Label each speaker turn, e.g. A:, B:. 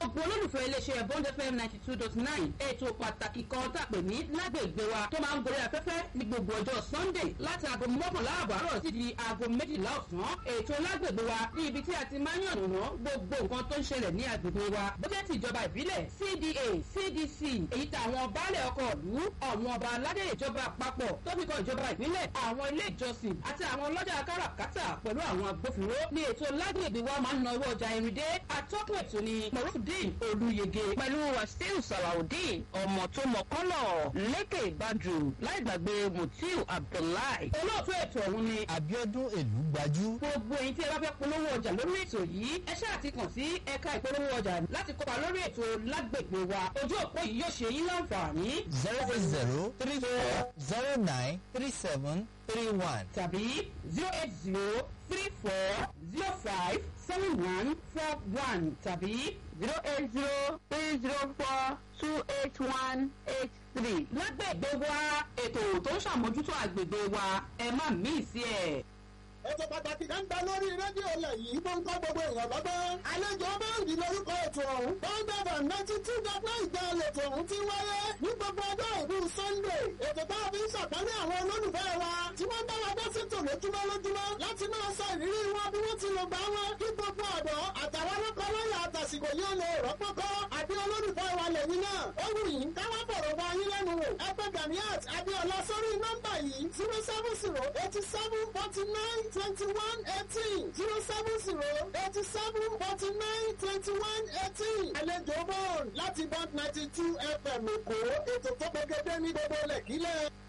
A: gbogbo olólùfẹ́ iléeṣẹ́ bond fm ninety two dot nine ètò pàtàkì kan tàpé ní lágbègbè wa tó máa ń gorí afẹ́fẹ́ ní gbogbo ọjọ́ sunday láti aago mọ́kànlá àbárọ̀ sí di aago méjìlá ọ̀sán ètò lágbègbè wa ní ibi tí a ti máa ń yànnàná gbogbo nǹkan tó ń ṣẹlẹ̀ ní agbègbè wa bójẹ́ ti ìjọba ìbílẹ̀ cda cdc èyí tàwọn baálẹ̀ ọkọ̀ ìlú àwọn ọba aládé ìjọba àpapọ̀ tó fi kan ìjọba ìbílẹ̀ àwọn ilé ìjọsìn àti àwọn ọlọ́jà káràkátà pẹ̀lú àwọn agbófinró ní ètò lágbègbè wa máa ń na owó ọjà irin dé atọ́kùn ètò ni morufudin olùyege
B: pẹ̀lú wàsíù salawudeen ọmọ tó mọ kọ́lọ̀ lékè ìbàdù láì gbàgbé mutiu abdullahi.
A: olóòtú ètò ọ̀hún ni
C: abiodun èlú gbajú.
A: gbogbo ẹ̀yin tí ẹ bá fẹ́ polówó ọjà lórí ètò yìí ẹ ṣáà ti kàn sí ẹ̀ka ìpolówó ọjà láti kópa lórí ètò lágbègbè wa ojú òpó yìí yóò ṣe yín láǹfààní
C: zero eight zero three four zero nine three seven three one.
A: tàbí zero eight zero three four zero five seven one four one tàbí
B: zero eight zero three zero four two eight one eight three.
A: lágbègbè wa ètò tó ń ṣàmójútó àgbègbè wa ẹ má mí sí ẹ.
D: ètò pàtàkì kan bẹ lórí rédíò ilẹ̀ yìí tó ń kọ́ gbogbo èèyàn lọ́gbọ́n. àlejò bẹ́ẹ̀rì lórúkọ ètò ọ̀hún. bọ́ńdẹ̀bà ninety two dot nine ìgbà ètò ọ̀hún ti wáyé ní gbogbo ọjọ́ ìlú sunday. ètò tá a fi ń ṣàpálẹ̀ àwọn olólùfẹ́ wa tí wọ́n bá wa dá sètò lójúmọ́ lójúmọ́ láti máa sọ ìrírí wọn bí wọ́n ti lò gbà wọn kí gbogbo ọ̀dọ́ àtàwọn ọlọ́kọ̀ọ́lọ́yà àtàsìkò yóò lè rọ́pọ́kọ́ àbí olólùfẹ́ wa lẹ́yìn náà. ó wù yín káwá fọ̀rọ̀ bá yín lẹ́nu wò. ẹ pé ganiat abiola sórí nọ́mbà yìí zero seven zero eighty seven forty nine twenty one eighteen zero seven zero eighty seven forty nine twenty one eighteen. àlejò bọ́ọ̀lù láti bond ninety two fm èkó ètò tó gbẹgẹdẹ ní gbogbo lẹ́kílẹ̀.